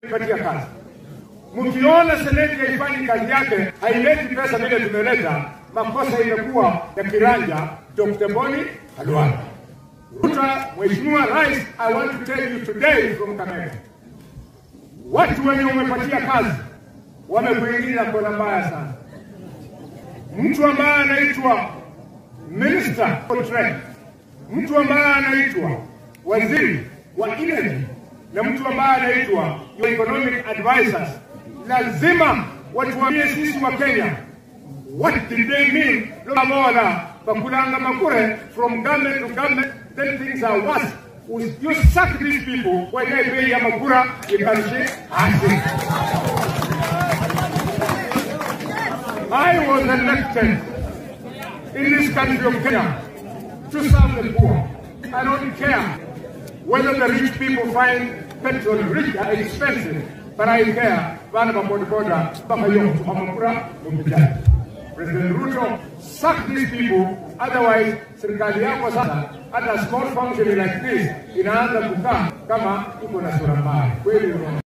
patia kazi. Mkiona seneti haifanyi kazi yake, haileti pesa vile tumeleta, makosa imekuwa ya kiranja Dr. Boni Khalwale. Ruto, Mheshimiwa Rais, I want to tell you today from Kakamega, watu wenye umepatia kazi wamekuingiza kona mbaya sana. Mtu ambaye anaitwa Minister for Trade, mtu ambaye anaitwa waziri wa energy na mtu ambaye anaitwa your economic advisors, lazima watuambie sisi wa Kenya what did they mean lomola bakulanga makure from government to government then things are worse you sack these people when they pay ya makura you can shake hands I was elected in this country of Kenya to serve the poor. I don't care whether the rich people find petrol rich or expensive, but I care. Bana boda boda, baka yung tumamakura, lumpijan. President Ruto, sack these people, otherwise serikali yako sasa hata small function like this inaanza kukaa kama iko na sura mbaya. Kweli unaona?